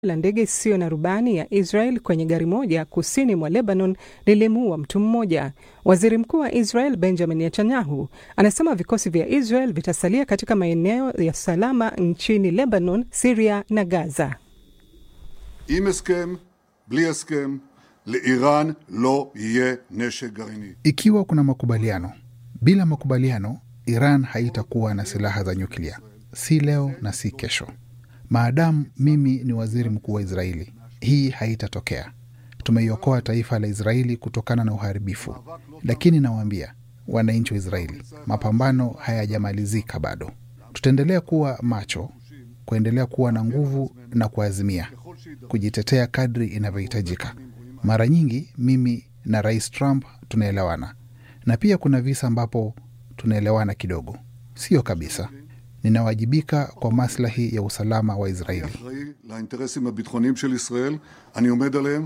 la ndege isiyo na rubani ya Israel kwenye gari moja kusini mwa Lebanon lilimuua mtu mmoja. Waziri Mkuu wa Israel Benjamin Netanyahu anasema vikosi vya Israel vitasalia katika maeneo ya salama nchini Lebanon, Syria na Gaza. עם הסכם, בלי הסכם, לאיראן לא יהיה נשק גרעיני. Ikiwa kuna makubaliano, bila makubaliano, Iran haitakuwa na silaha za nyuklia, si leo na si kesho. Maadamu mimi ni waziri mkuu wa Israeli, hii haitatokea. Tumeiokoa taifa la Israeli kutokana na uharibifu, lakini nawaambia wananchi wa Israeli, mapambano hayajamalizika bado. Tutaendelea kuwa macho, kuendelea kuwa na nguvu na kuazimia kujitetea kadri inavyohitajika. Mara nyingi mimi na Rais Trump tunaelewana, na pia kuna visa ambapo tunaelewana kidogo, sio kabisa. Ninawajibika kwa maslahi ya usalama wa Israeli. אחראי לאינטרסים הביטחוניים של ישראל, אני עומד עליהם.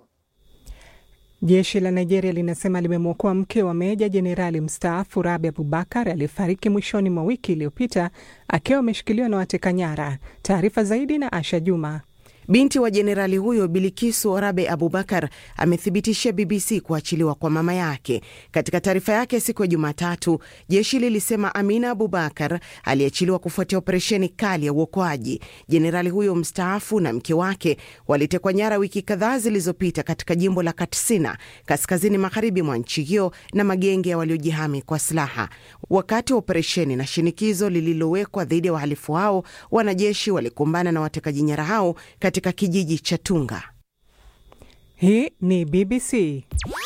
Jeshi la Nigeria linasema limemwokoa mke wa meja jenerali mstaafu Rabi Abubakar aliyefariki mwishoni mwa wiki iliyopita akiwa ameshikiliwa na wateka nyara. Taarifa zaidi na Asha Juma. Binti wa jenerali huyo Bilikisu Rabe Abubakar amethibitishia BBC kuachiliwa kwa mama yake. Katika taarifa yake siku ya Jumatatu, jeshi lilisema Amina Abubakar aliachiliwa kufuatia operesheni kali ya uokoaji. Jenerali huyo mstaafu na mke wake walitekwa nyara wiki kadhaa zilizopita katika jimbo la Katsina, kaskazini magharibi mwa nchi hiyo, na magenge ya waliojihami kwa silaha. Wakati wa operesheni na shinikizo lililowekwa dhidi ya wahalifu hao, wanajeshi walikumbana na watekaji nyara hao katika kijiji cha Tunga. Hii ni BBC.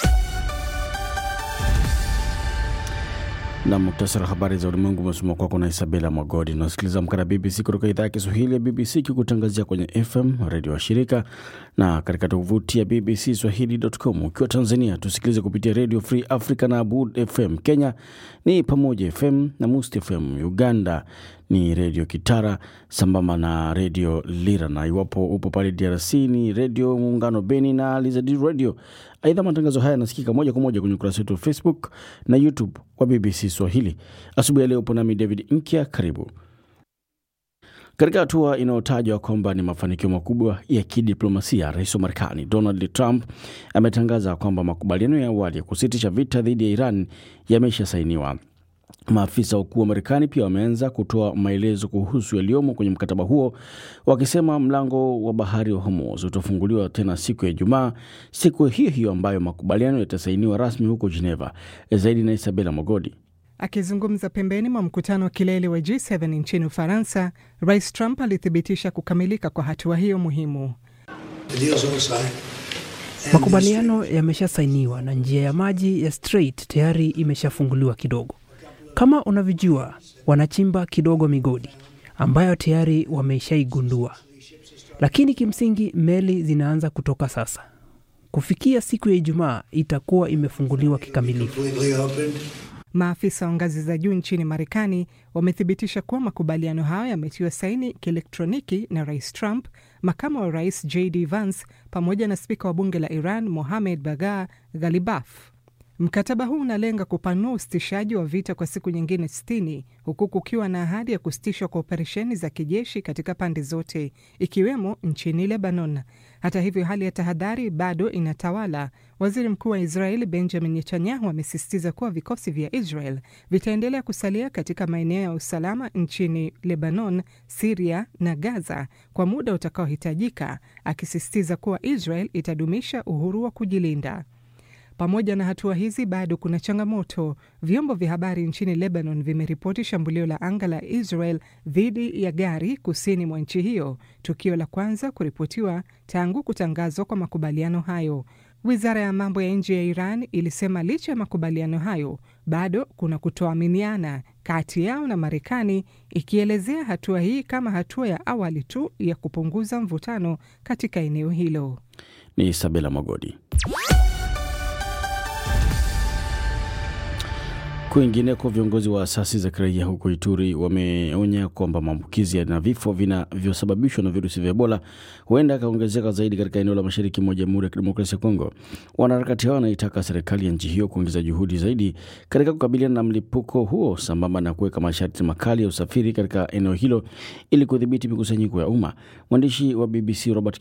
na muktasari wa habari za ulimwengu umesoma kwako na Isabela Mwagodi. Unasikiliza Amka na BBC kutoka idhaa ya Kiswahili ya BBC ikikutangazia kwenye FM redio wa shirika na katika tovuti ya BBC Swahili.com. Ukiwa Tanzania tusikilize kupitia Radio Free Africa na Abud FM. Kenya ni Pamoja FM na Must FM. Uganda ni Redio Kitara sambamba na Redio Lira, na iwapo upo pale DRC ni Redio Muungano Beni na Lizadi Radio. Aidha, matangazo haya yanasikika moja kwa moja kwenye ukurasa wetu wa Facebook na YouTube wa BBC Swahili. Asubuhi ya leo upo nami David Nkya, karibu katika hatua inayotajwa kwamba ni mafanikio makubwa ya kidiplomasia, rais wa Marekani Donald Trump ametangaza kwamba makubaliano ya awali ya kusitisha vita dhidi ya Iran yameshasainiwa. Maafisa wakuu wa Marekani pia wameanza kutoa maelezo kuhusu yaliyomo kwenye mkataba huo, wakisema mlango wa bahari wa Hormuz utafunguliwa tena siku ya Ijumaa, siku hiyo hiyo ambayo makubaliano yatasainiwa rasmi huko Geneva. Zaidi na Isabela Mogodi. Akizungumza pembeni mwa mkutano wa kilele wa G7 nchini Ufaransa, Rais Trump alithibitisha kukamilika kwa hatua hiyo muhimu. Makubaliano yameshasainiwa na njia ya maji ya Strait tayari imeshafunguliwa kidogo. Kama unavyojua, wanachimba kidogo migodi ambayo tayari wameshaigundua, lakini kimsingi meli zinaanza kutoka sasa. Kufikia siku ya Ijumaa itakuwa imefunguliwa kikamilifu. Maafisa wa ngazi za juu nchini Marekani wamethibitisha kuwa makubaliano hayo yametiwa saini kielektroniki na Rais Trump, makamu wa rais JD Vance pamoja na spika wa bunge la Iran Mohamed Bagher Ghalibaf. Mkataba huu unalenga kupanua usitishaji wa vita kwa siku nyingine 60 huku kukiwa na ahadi ya kusitishwa kwa operesheni za kijeshi katika pande zote ikiwemo nchini Lebanon. Hata hivyo, hali ya tahadhari bado inatawala. Waziri mkuu wa Israeli Benjamin Netanyahu amesisitiza kuwa vikosi vya Israel vitaendelea kusalia katika maeneo ya usalama nchini Lebanon, Siria na Gaza kwa muda utakaohitajika, akisisitiza kuwa Israel itadumisha uhuru wa kujilinda. Pamoja na hatua hizi, bado kuna changamoto. Vyombo vya habari nchini Lebanon vimeripoti shambulio la anga la Israel dhidi ya gari kusini mwa nchi hiyo, tukio la kwanza kuripotiwa tangu kutangazwa kwa makubaliano hayo. Wizara ya mambo ya nje ya Iran ilisema licha ya makubaliano hayo, bado kuna kutoaminiana kati yao na Marekani, ikielezea hatua hii kama hatua ya awali tu ya kupunguza mvutano katika eneo hilo. Ni Isabela Mogodi. Kwingineko, viongozi wa asasi za kiraia huko Ituri wameonya kwamba maambukizi na vifo vinavyosababishwa na virusi vya Ebola huenda akaongezeka zaidi katika eneo la mashariki mwa Jamhuri ya Kidemokrasia ya Kongo. Wanaharakati hao wanaitaka serikali ya nchi hiyo kuongeza juhudi zaidi katika kukabiliana na mlipuko huo sambamba na kuweka masharti makali ya usafiri katika eneo hilo ili kudhibiti mikusanyiko ya umma. Mwandishi wa BBC Robert